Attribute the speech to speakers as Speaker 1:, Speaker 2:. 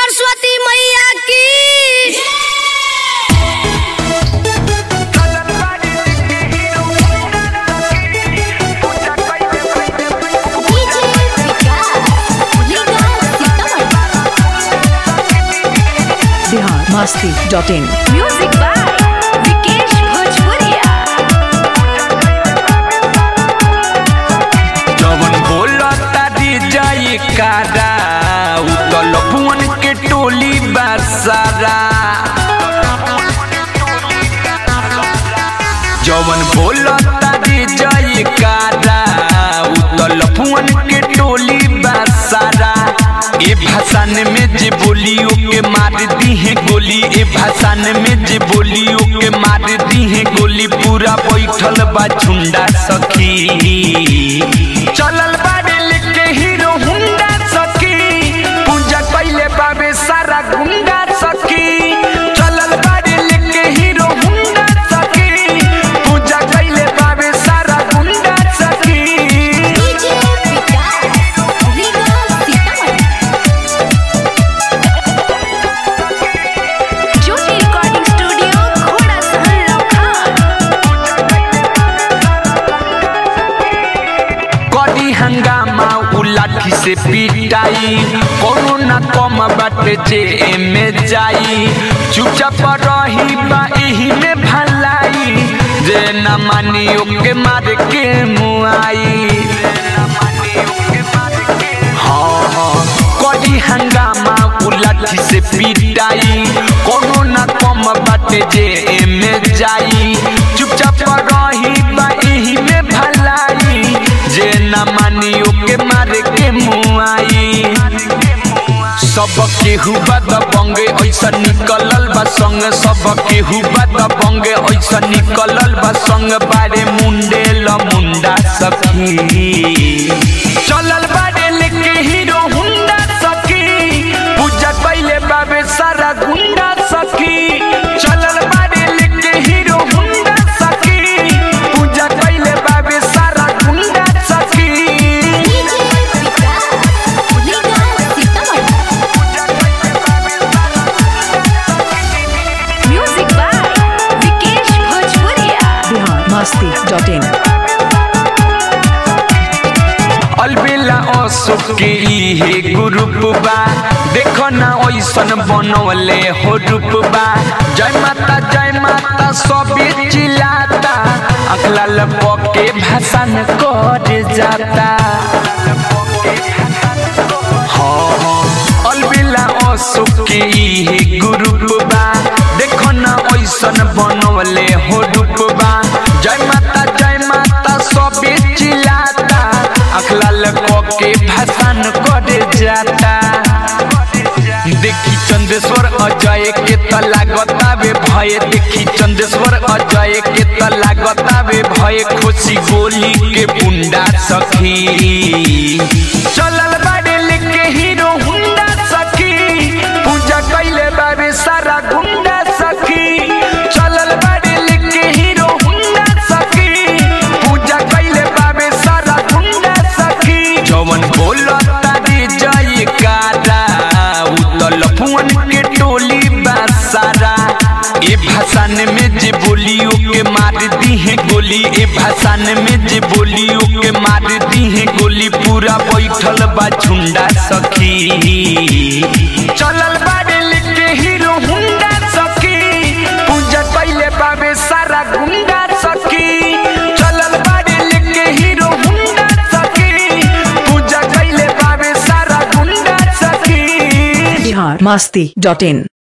Speaker 1: सरस्वती मैया की
Speaker 2: Bihar Masti dot in
Speaker 3: music by Vikesh Bhojpuriya
Speaker 4: जवन बोलता दी जाई कारा उतल पुअन के टोली बासारा जवन बोलता दी जाई कारा उतल पुअन के टोली बासारा ए भाषण में जे बोलियो के मार दी है गोली ए भाषण में जे बोलियो के मार दी है गोली पूरा बैठल बा झुंडा सखी चलल बाड़े लेके हीरो हुंडा सखी पूजा कैले बाबे सारा गुंडा सखी चलल बाड़े लेके हीरो हुंडा सखी पूजा कैले बाबे सारा गुंडा सखी
Speaker 3: ज्योति रिकॉर्डिंग स्टूडियो घोड़ा सहन लखान
Speaker 4: करी हंगामा उ लाठी से पिटाई कोरोना कम बाटे जे एमे जाई चुपचाप रही बा एही में भलाई जे न मानी ओके मार के मुआई हाँ हाँ करी हंगामा उ लाठी से पिटाई कोरोना कम बाटे जे एमे जाई चुपचाप रही बा एही में भलाई जे न मानी ओके मार के मुआई सब केहू बद बंगे ऐसा निकलल बा संग सब केहू बद बंगे ऐसा निकलल बा संग बारे मुंडे ल मुंडा सखी चलल बारे लेके हीरो हुंडा सखी पूजा कैले बाबे सारा गुंडा सखी चलल बारे लेके हीरो हुंडा सखी पूजा कैले बाबे सारा गुंडा सखी
Speaker 3: music by Vikesh Bhojpuriya
Speaker 2: Bihar Masti dot in
Speaker 4: Albela Ashok के इहे ग्रुप बा देखो ना ओइसन बनवले हो रूप बा जय माता जय माता सबे चिल्लाता अखला लपके भाषण कर जाता हाँ हाँ अलबेला अशोक के इहे ग्रुप बा देखो ना ओइसन बनवले हो रूप बा जय माता जय माता सबे चिल्लाता अखला के भाषण कर जाता देखी चंदेश्वर अजय के त लागतावे भय देखी चंदेश्वर अजय के त लागतावे भय खुशी गोली के बुंडा सखी चलल बाड़े लेके हीरो हुंडा सखी पूजा कैले बाबे सारा गुंडा सखी चलल बाड़े लेके हीरो हुंडा सखी पूजा कैले बाबे सारा गुंडा सखी जवन बोलता रे जय कारा उतल फुअन के टोली बासारा ए भाषण में जे बोलियो के मार दी है गोली ए भाषण में जे बोलियो के मार दी है गोली पूरा बैठल बा झुंडा सखी चलल बाड़े लेके हीरो हुंडा सखी पूजा कैले बाबे सारा गुंडा सखी चलल बाड़े लेके हीरो हुंडा सखी पूजा कैले बाबे सारा गुंडा सखी
Speaker 2: बिहार मस्ती डॉट इन